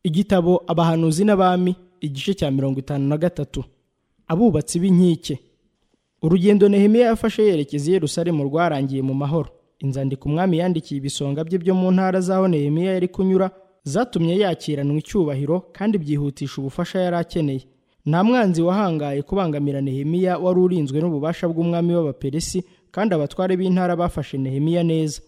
igitabo abahanuzi n'abami igice cya mirongo itanu na gatatu abubatsi b'inkike urugendo nehemiya yafashe yerekeza i yerusalemu rwarangiye mu mahoro inzandiko umwami yandikiye ibisonga bye byo mu ntara z'aho nehemiya yari kunyura zatumye yakiranwa icyubahiro kandi byihutisha ubufasha yari akeneye nta mwanzi wahangaye kubangamira nehemiya wari urinzwe n'ububasha bw'umwami w'abaperesi kandi abatware b'intara bafashe nehemiya neza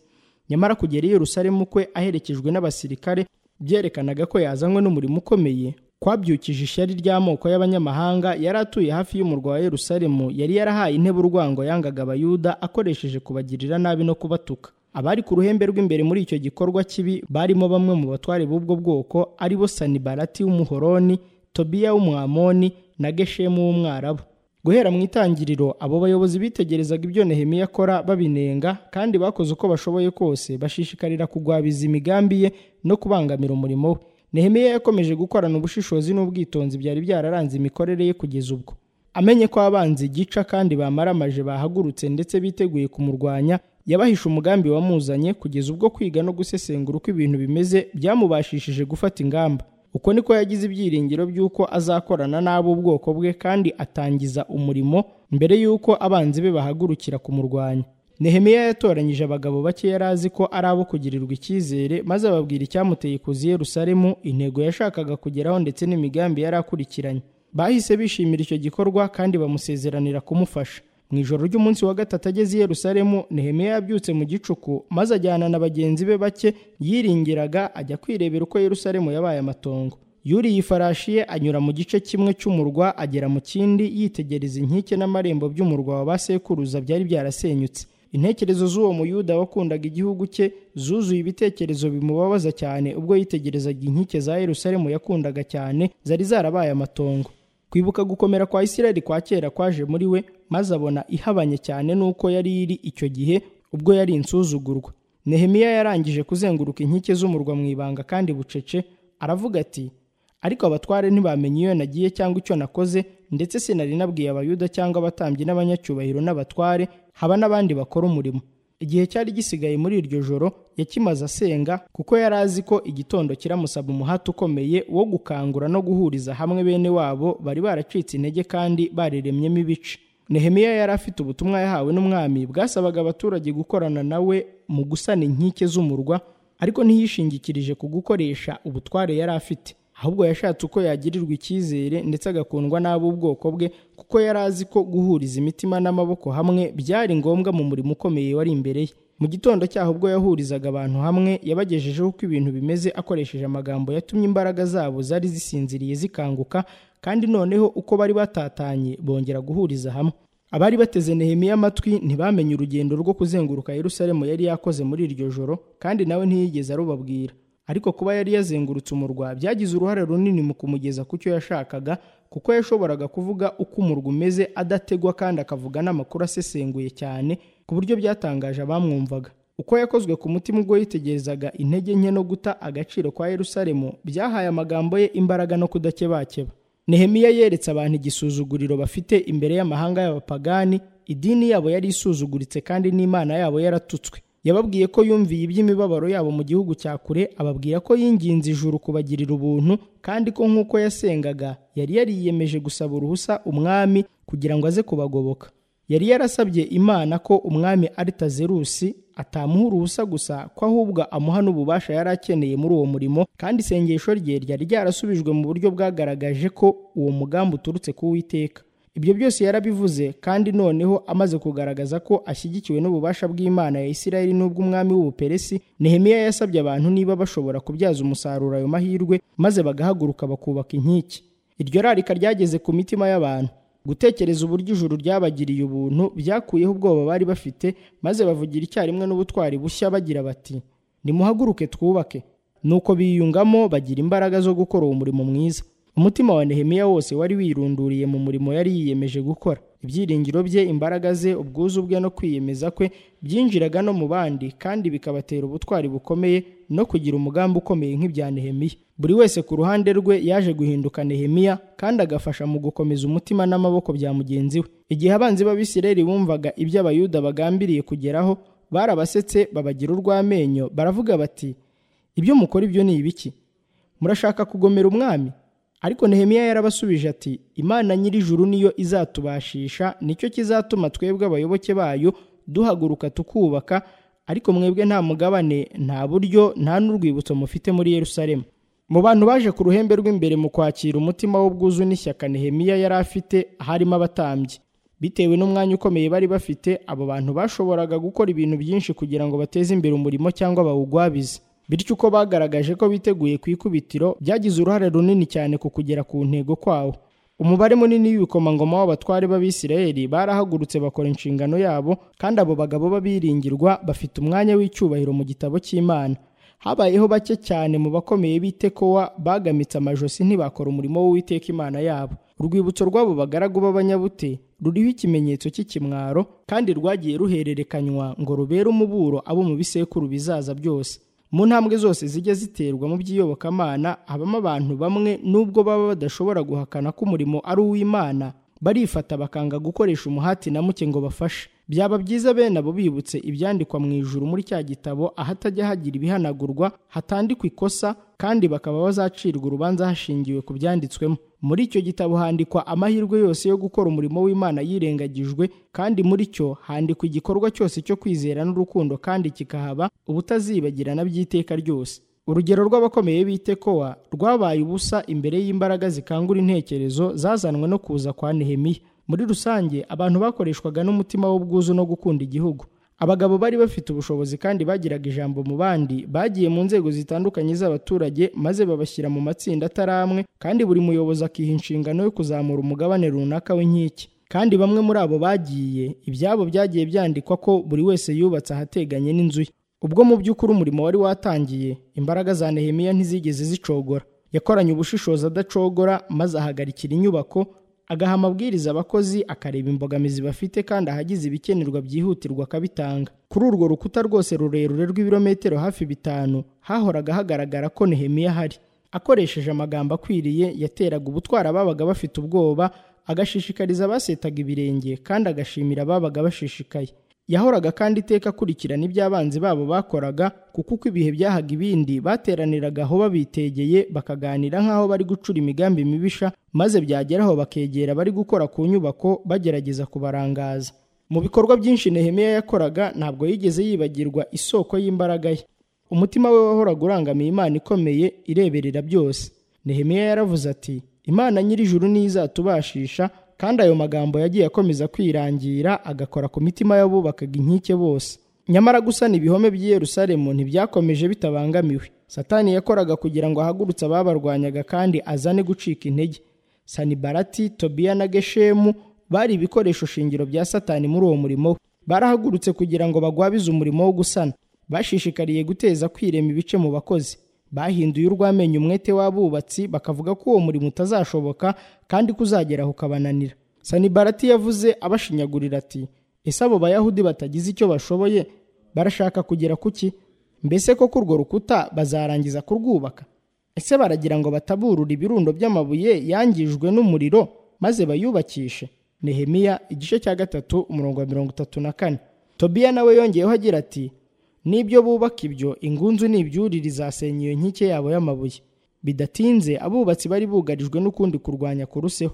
nyamara kugera i yerusalemu kwe aherekejwe n'abasirikare byerekanaga ko yazanywe n'umurimo ukomeye kwabyukije ishyari ry'amoko y'abanyamahanga yari atuye hafi y'umurwa wa yerusalemu yari yarahaye intebe urwango yangaga abayuda akoresheje kubagirira nabi no kubatuka abari ku ruhembe rw'imbere muri icyo gikorwa kibi barimo bamwe mu batware b'ubwo bwoko ari bo sanibarati w'umuhoroni tobiya w'umwamoni na geshemu w'umwarabu guhera mu itangiriro abo bayobozi bitegerezaga ibyo nehemiya akora babinenga kandi bakoze uko bashoboye kose bashishikarira kugwabiza imigambi ye no kubangamira umurimo we nehemiya yakomeje gukorana ubushishozi n'ubwitonzi byari byararanze imikorere ye kugeza ubwo amenye ko abanzi gica kandi bamaramaje bahagurutse ndetse biteguye kumurwanya yabahisha umugambi wamuzanye kugeza ubwo kwiga no gusesengura uko ibintu bimeze byamubashishije gufata ingamba uko niko yagize ibyiringiro by'uko azakorana n'abo bwoko bwe kandi atangiza umurimo mbere y'uko abanzi be bahagurukira kumurwanya nehemiya yatoranyije abagabo bake yari azi ko ari abo kugirirwa icyizere maze ababwira icyamuteye kuza i Yerusalemu intego yashakaga kugeraho ndetse n'imigambi yari akurikiranye bahise bishimira icyo gikorwa kandi bamusezeranira kumufasha mu ijoro ry'umunsi wa gatatu ageze i Yerusalemu nehemiya yabyutse mu gicuku maze ajyana na bagenzi be bake yiringiraga ajya kwirebera uko Yerusalemu yabaye amatongo yuriye ifarashi ye anyura mu gice kimwe cy'umurwa agera mu kindi yitegereza inkike n'amarembo by'umurwa wa ba sekuruza byari byarasenyutse intekerezo z'uwo muyuda wakundaga igihugu cye zuzuye ibitekerezo bimubabaza cyane ubwo yitegerezaga inkike za Yerusalemu yakundaga cyane zari zarabaye amatongo kwibuka gukomera kwa isirayeli kwa kera kwaje muri we maze abona ihabanye cyane n'uko yari iri icyo gihe ubwo yari insuzugurwa nehemiya yarangije kuzenguruka inkike z'umurwa mu ibanga kandi bucece aravuga ati ariko abatware ntibamenye iyo nagiye cyangwa icyo nakoze ndetse sinari nabwiye abayuda cyangwa abatambyi n'abanyacyubahiro n'abatware haba n'abandi bakora umurimo igihe cyari gisigaye muri iryo joro yakimaze asenga kuko yari azi ko igitondo kiramusaba umuhati ukomeye wo gukangura no guhuriza hamwe bene wabo bari baracitse intege kandi bariremyemo ibice nehemiya yari afite ubutumwa yahawe n'umwami bwasabaga abaturage gukorana nawe mu gusana inkike z'umurwa ariko ntiyishingikirije ku gukoresha ubutware yari afite ahubwo yashatse uko yagirirwa icyizere ndetse agakundwa n'ab'ubwoko bwe kuko yari azi ko guhuriza imitima n'amaboko hamwe byari ngombwa mu murimo ukomeye wari imbere ye mu gitondo cyaho ubwo yahurizaga abantu hamwe yabagejejeho uko ibintu bimeze akoresheje amagambo yatumye imbaraga zabo zari zisinziriye zikanguka kandi noneho uko bari batatanye bongera guhuriza hamwe abari bateze nehemiya amatwi ntibamenye urugendo rwo kuzenguruka Yerusalemu yari yakoze muri iryo joro kandi nawe ntiyigeze arubabwira ariko kuba yari yazengurutse umurwa byagize uruhare runini mu kumugeza ku cyo yashakaga kuko yashoboraga kuvuga uko umurwa umeze adategwa kandi akavuga n'amakuru asesenguye cyane ku buryo byatangaje abamwumvaga uko yakozwe ku mutima ubwo yitegerezaga intege nke no guta agaciro kwa Yerusalemu byahaye amagambo ye imbaraga no kudakebakeba nehemiya yeretse abantu igisuzuguriro bafite imbere y'amahanga y'abapagani idini yabo yari isuzuguritse kandi n'imana yabo yaratutswe yababwiye ko yumviye iby'imibabaro yabo mu gihugu cya kure ababwira ko yinginze ijuru kubagirira ubuntu kandi ko nk'uko yasengaga yari yariyemeje gusaba uruhusa umwami kugira ngo aze kubagoboka yari yarasabye imana ko umwami aritazerusi atamuha uruhusa gusa ko ahubwo amuha n'ububasha yari akeneye muri uwo murimo kandi isengesho rye ryari ryarasubijwe mu buryo bwagaragaje ko uwo mugambi uturutse ku witeka ibyo byose yarabivuze kandi noneho amaze kugaragaza ko ashyigikiwe n'ububasha bw'imana ya isirayeli n'ubw'umwami w'ubuperesi nehemiya yasabye abantu niba bashobora kubyaza umusaruro ayo mahirwe maze bagahaguruka bakubaka inkike iryo rarika ryageze ku mitima y'abantu gutekereza uburyo ijuru ryabagiriye ubuntu byakuyeho ubwoba bari bafite maze bavugira icyarimwe n'ubutwari bushya bagira bati nimuhaguruke twubake nuko biyungamo bagira imbaraga zo gukora uwo murimo mwiza umutima wa nehemiya wose wari wirunduriye mu murimo yari yiyemeje gukora ibyiringiro bye imbaraga ze ubwuzu bwe no kwiyemeza kwe byinjiraga no mu bandi kandi bikabatera ubutwari bukomeye no kugira umugambi ukomeye nk'ibya nehemiya buri wese ku ruhande rwe yaje guhinduka nehemiya kandi agafasha mu gukomeza umutima n'amaboko bya mugenzi we igihe abanzi b'abisirayeli bumvaga ibyo abayuda bagambiriye kugeraho barabasetse babagira urw'amenyo baravuga bati ibyo mukora ibyo ni ibiki murashaka kugomera umwami ariko nehemiya yarabasubije ati imana nyir'ijuru niyo izatubashisha nicyo kizatuma twebwe abayoboke bayo duhaguruka tukubaka ariko mwebwe nta mugabane nta buryo nta n'urwibutso mufite muri yerusalemu mu bantu baje ku ruhembe rw'imbere mu kwakira umutima w'ubwuzu n'ishyaka nehemiya yari afite harimo abatambyi bitewe n'umwanya ukomeye bari bafite abo bantu bashoboraga gukora ibintu byinshi kugira ngo bateze imbere umurimo cyangwa bawugwabize bityo uko bagaragaje ko biteguye ku ikubitiro byagize uruhare runini cyane ku kugera ku ntego kwawo umubare munini w'ibikomangoma w'abatware b'abisirayeli barahagurutse bakora inshingano yabo kandi abo bagabo b'abiringirwa bafite umwanya w'icyubahiro mu gitabo cy'imana habayeho bake cyane mu bakomeye b'itekowa bagamitse amajosi ntibakora umurimo w'uwiteka imana yabo urwibutso rw'abo bagaragu b'abanyabute ruriho ikimenyetso cy'ikimwaro kandi rwagiye ruhererekanywa ngo rubere umuburo abo mu bisekuru bizaza byose mu ntambwe zose zijya ziterwa mu by'iyobokamana habamo abantu bamwe nubwo baba badashobora guhakana ko umurimo ari uw'imana barifata bakanga gukoresha umuhati na muke ngo bafashe byaba byiza bene abo bibutse ibyandikwa mu ijuru muri cya gitabo ahatajya hagira ibihanagurwa hatandikwa ikosa kandi bakaba bazacirwa urubanza hashingiwe ku byanditswemo muri icyo gitabo handikwa amahirwe yose yo gukora umurimo w'imana yirengagijwe kandi muri cyo handikwa igikorwa cyose cyo kwizera n'urukundo kandi kikahaba ubutazibagirana by'iteka ryose urugero rw'abakomeye b'itekowa rwabaye ubusa imbere y'imbaraga zikangura intekerezo zazanwe no kuza kwa nehemiya muri rusange abantu bakoreshwaga n'umutima w'ubwuzu no gukunda igihugu abagabo bari bafite ubushobozi kandi bagiraga ijambo mu bandi bagiye mu nzego zitandukanye z'abaturage maze babashyira mu matsinda atari amwe kandi buri muyobozi akiha inshingano yo kuzamura umugabane runaka w'inkike kandi bamwe muri abo bagiye ibyabo byagiye byandikwa ko buri wese yubatse ahateganye n'inzu ye ubwo mu by'ukuri umurimo wari watangiye imbaraga za nehemiya ntizigeze zicogora yakoranye ubushishozi adacogora maze ahagarikira inyubako agaha amabwiriza abakozi akareba imbogamizi bafite kandi ahagize ibikenerwa byihutirwa akabitanga kuri urwo rukuta rwose rurerure rw'ibirometero hafi bitanu hahoraga hagaragara ko nehemiya ahari akoresheje amagambo akwiriye yateraga ubutwara ababaga bafite ubwoba agashishikariza abasetaga ibirenge kandi agashimira ababaga bashishikaye yahoraga kandi iteka akurikirana ibyo abanzi babo bakoraga kuko uko ibihe byahaga ibindi bateraniraga aho babitegeye bakaganira nk'aho bari gucura imigambi mibisha maze byageraho bakegera bari gukora ku nyubako bagerageza kubarangaza mu bikorwa byinshi nehemiya yakoraga ntabwo yigeze yibagirwa isoko y'imbaraga ye umutima we wahoraga urangamiye imana ikomeye ireberera byose nehemiya yaravuze ati imana nyir'ijuru niyo izatubashisha kandi ayo magambo yagiye akomeza kwirangira agakora ku mitima y'abubakaga inkike bose nyamara gusana ibihome by'i Yerusalemu ntibyakomeje bitabangamiwe satani yakoraga kugira ngo ahagurutse ababarwanyaga kandi azane gucika intege sanibarati tobiya na geshemu bari ibikoresho shingiro bya satani muri uwo murimo we barahagurutse kugira ngo bagwabize umurimo wo gusana bashishikariye guteza kwirema ibice mu bakozi bahinduye urwamenye umwete w'abubatsi bakavuga ko uwo murimo utazashoboka kandi kuzageraho ukabananira sanibarati yavuze abashinyagurira ati ese abo bayahudi batagize icyo bashoboye barashaka kugera ku ki mbese ko kuri urwo rukuta bazarangiza kurwubaka ese baragira ngo bataburure ibirundo by'amabuye yangijwe n'umuriro maze bayubakishe nehemiya igice cya gatatu umurongo wa mirongo itatu na kane tobiya nawe yongeyeho agira ati n'ibyo bubaka ibyo ingunzu n'ibyurire izasenya iyo nkike yabo y'amabuye bidatinze abubatsi bari bugarijwe n'ukundi kurwanya kuruseho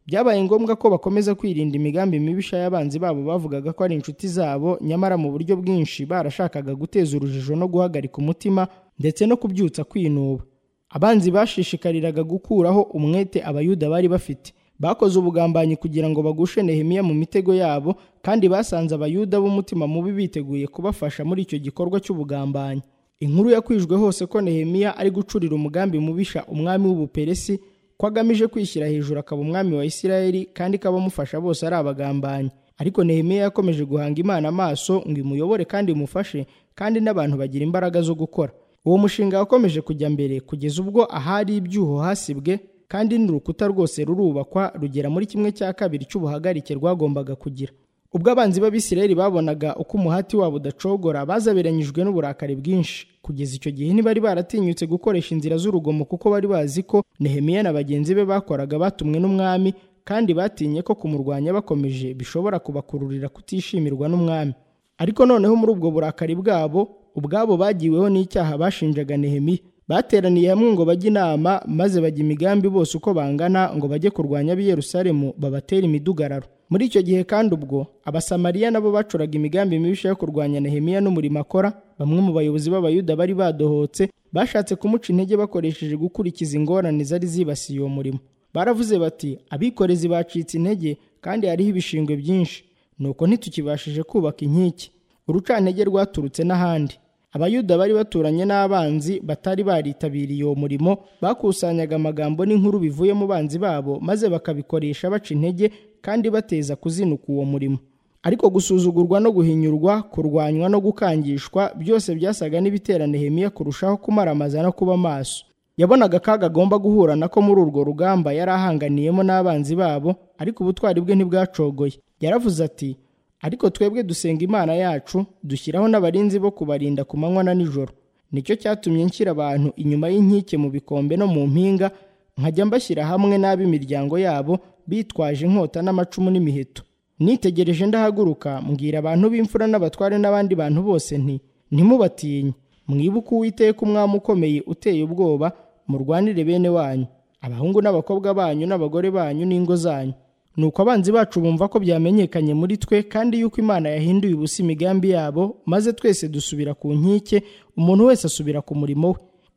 byabaye ngombwa ko bakomeza kwirinda imigambi mibisha y'abanzi babo bavugaga ko ari inshuti zabo nyamara mu buryo bwinshi barashakaga guteza urujijo no guhagarika umutima ndetse no kubyutsa kwinuba abanzi bashishikariraga gukuraho umwete abayuda bari bafite bakoze ubugambanyi kugira ngo bagushe nehemiya mu mitego yabo kandi basanze abayuda b'umutima mubi biteguye kubafasha muri icyo gikorwa cy'ubugambanyi inkuru yakwijwe hose ko nehemiya ari gucurira umugambi mubisha umwami w'ubuperesi ko agamije kwishyira hejuru akaba umwami wa isirayeli kandi ko abamufasha bose ari abagambanyi ariko nehemiya yakomeje guhanga imana amaso ngo imuyobore kandi imufashe kandi n'abantu bagira imbaraga zo gukora uwo mushinga wakomeje kujya mbere kugeza ubwo ahari ibyuho hasibwe kandi n'urukuta rwose rurubakwa rugera muri kimwe cya kabiri cy'ubuhagarike rwagombaga kugira ubwo abanzi b'abisirayeli babonaga uko umuhati wabo udacogora bazaberanyijwe n'uburakari bwinshi kugeza icyo gihe ntibari baratinyutse gukoresha inzira z'urugomo kuko bari bazi ko nehemiya na bagenzi be bakoraga batumwe n'umwami kandi batinye ko kumurwanya bakomeje bishobora kubakururira kutishimirwa n'umwami ariko noneho muri ubwo burakari bwabo ubwabo bagiweho n'icyaha bashinjaga nehemiya bateraniye hamwe ngo bajye inama maze bajya imigambi bose uko bangana ngo bajye kurwanya ab'i Yerusalemu babatera imidugararo muri icyo gihe kandi ubwo abasamariya nabo bacuraga imigambi mibisha yo kurwanya nehemiya n'umurimo akora bamwe mu bayobozi b'abayuda bari badohotse bashatse kumuca intege bakoresheje gukurikiza ingorane zari zibasiye uwo murimo baravuze bati abikorezi bacitse intege kandi hariho ibishingwe byinshi nuko ntitukibashije kubaka inkike urucantege rwaturutse n'ahandi abayuda bari baturanye n'abanzi batari baritabiriye uwo murimo bakusanyaga amagambo n'inkuru bivuye mu banzi babo maze bakabikoresha baca intege kandi bateza kuzinuka uwo murimo ariko gusuzugurwa no guhinyurwa kurwanywa no gukangishwa byose byasaga n'ibitera nehemiya kurushaho kumaramaza no kuba maso yabonaga akaga agomba guhura nako muri urwo rugamba yari ahanganiyemo n'abanzi babo ariko ubutwari bwe ntibwacogoye yaravuze ati ariko twebwe dusenga imana yacu dushyiraho n'abarinzi bo kubarinda ku manywa na nijoro nicyo cyatumye nshyira abantu inyuma y'inkike mu bikombe no mu mpinga nkajya mbashyira hamwe n'ab'imiryango yabo bitwaje inkota n'amacumu n'imiheto nitegereje ndahaguruka mbwira abantu b'imfura n'abatware n'abandi bantu bose nti ntimubatinye mwibuke uwiteka umwami ukomeye uteye ubwoba murwanire bene wanyu abahungu n'abakobwa banyu n'abagore banyu n'ingo zanyu nuko abanzi bacu bumva ko byamenyekanye muri twe kandi yuko imana yahinduye ubusa imigambi yabo maze twese dusubira ku nkike umuntu wese asubira ku murimo we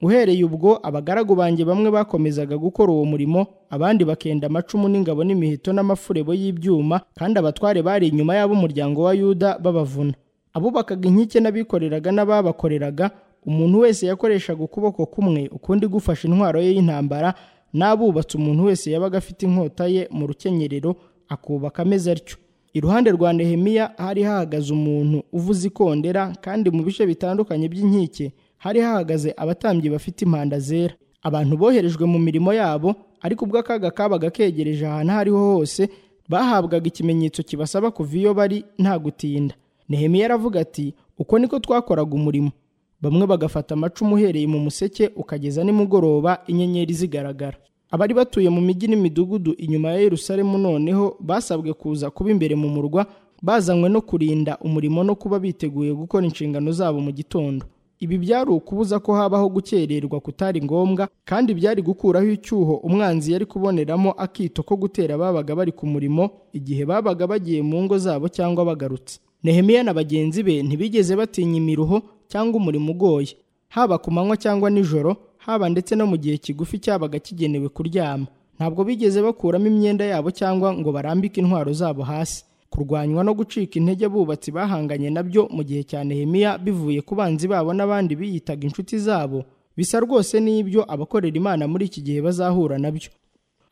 uhereye ubwo abagaragu banjye bamwe bakomezaga gukora uwo murimo abandi bakenda amacumu n'ingabo n'imiheto n'amafurebo y'ibyuma kandi abatware bari inyuma y'ab'umuryango wa yuda babavuna abubakaga inkike n'abikoreraga n'ababakoreraga umuntu wese yakoreshaga ukuboko kumwe ukundi gufashe intwaro ye y'intambara n'abubatse umuntu wese yabaga afite inkota ye mu rukenyerero akubaka ameze atyo iruhande rwa nehemiya hari hahagaze umuntu uvuza ikondera kandi mu bice bitandukanye by'inkike hari hahagaze abatambyi bafite impanda zera abantu boherejwe mu mirimo yabo ariko ubwo akaga kabaga kegereje ahantu aho ariho hose bahabwaga ikimenyetso kibasaba kuva iyo bari nta gutinda nehemiya aravuga ati uko niko twakoraga umurimo bamwe bagafata amacumu uhereye mu museke ukageza nimugoroba inyenyeri zigaragara abari batuye mu mijyi n'imidugudu inyuma ya Yerusalemu noneho basabwe kuza kuba imbere mu murwa bazanywe no kurinda umurimo no kuba biteguye gukora inshingano zabo mu gitondo ibi byari ukubuza ko habaho gukererwa kutari ngombwa kandi byari gukuraho icyuho umwanzi yari kuboneramo akito ko gutera ababaga bari ku murimo igihe babaga bagiye mu ngo zabo cyangwa bagarutse nehemiya na bagenzi be ntibigeze batinya imiruho cyangwa umurimo ugoye haba ku manywa cyangwa nijoro haba ndetse no mu gihe kigufi cyabaga kigenewe kuryama ntabwo bigeze bakuramo imyenda yabo cyangwa ngo barambike intwaro zabo hasi kurwanywa no gucika intege abubatsi bahanganye nabyo mu gihe cya nehemiya bivuye ku banzi babo n'abandi biyitaga inshuti zabo bisa rwose n'ibyo abakorera imana muri iki gihe bazahura nabyo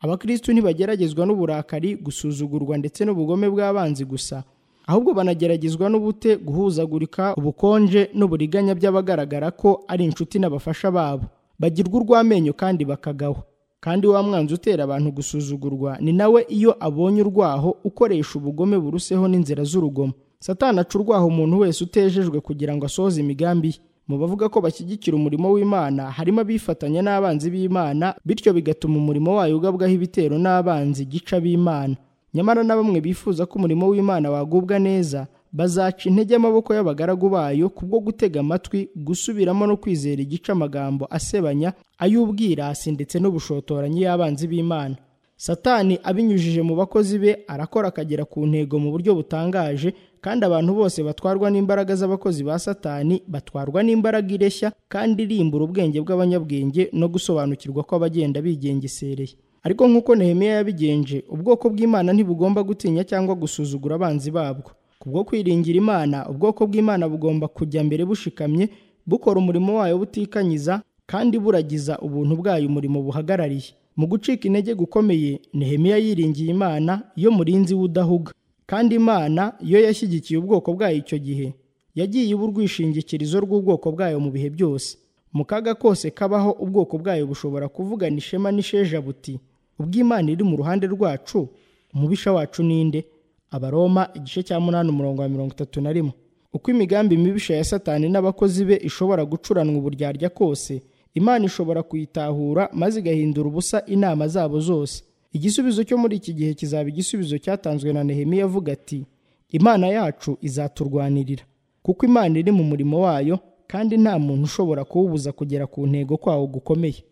abakristu ntibageragezwa n'uburakari gusuzugurwa ndetse n'ubugome bw'abanzi gusa ahubwo banageragezwa n'ubute guhuzagurika ubukonje n'uburiganya by'abagaragara ko ari inshuti n'abafasha babo bagirwa urw'amenyo kandi bakagaho kandi wa mwanzi utera abantu gusuzugurwa ni nawe iyo abonye urwaho ukoresha ubugome buruseho n'inzira z'urugomo satana aca urwaho umuntu wese utejejwe kugira ngo asohoze imigambi ye mu bavuga ko bashyigikira umurimo w'imana harimo abifatanya n'abanzi b'imana bityo bigatuma umurimo wayo ugabwaho ibitero n'abanzi gica b'imana nyamara na bamwe bifuza ko umurimo w'imana wagubwa neza bazaca intege amaboko y'abagaragu bayo kubwo gutega amatwi gusubiramo no kwizera igice amagambo asebanya ay'ubwirasi ndetse n'ubushotoranyi y'abanzi b'imana satani abinyujije mu bakozi be arakora akagera ku ntego mu buryo butangaje kandi abantu bose batwarwa n'imbaraga z'abakozi ba satani batwarwa n'imbaraga ireshya kandi irimbura ubwenge bw'abanyabwenge no gusobanukirwa ko abagenda bigengesereye ariko nk'uko nehemiya yabigenje ubwoko bw'imana ntibugomba gutinya cyangwa gusuzugura abanzi babwo kubwo kwiringira imana ubwoko bw'imana bugomba kujya mbere bushikamye bukora umurimo wayo butikanyiza kandi buragiza ubuntu bwayo umurimo buhagarariye mu gucika intege gukomeye nehemiya yiringiye imana yo murinzi w'udahuga kandi imana yo yashyigikiye ubwoko bwayo icyo gihe yagiye iba urwishingikirizo rw'ubwoko bwayo mu bihe byose mu kaga kose kabaho ubwoko bwayo bushobora kuvugana ishema n'isheja buti ubw'imana iri mu ruhande rwacu umubisha wacu ninde abaroma igice cya munani umurongo wa mirongo itatu na rimwe uko imigambi mibisha ya satani n'abakozi be ishobora gucuranwa uburyarya kose imana ishobora kuyitahura maze igahindura ubusa inama zabo zose igisubizo cyo muri iki gihe kizaba igisubizo cyatanzwe na nehemiya avuga ati imana yacu izaturwanirira kuko imana iri mu murimo wayo kandi nta muntu ushobora kuwubuza kugera ku ntego kwawo gukomeye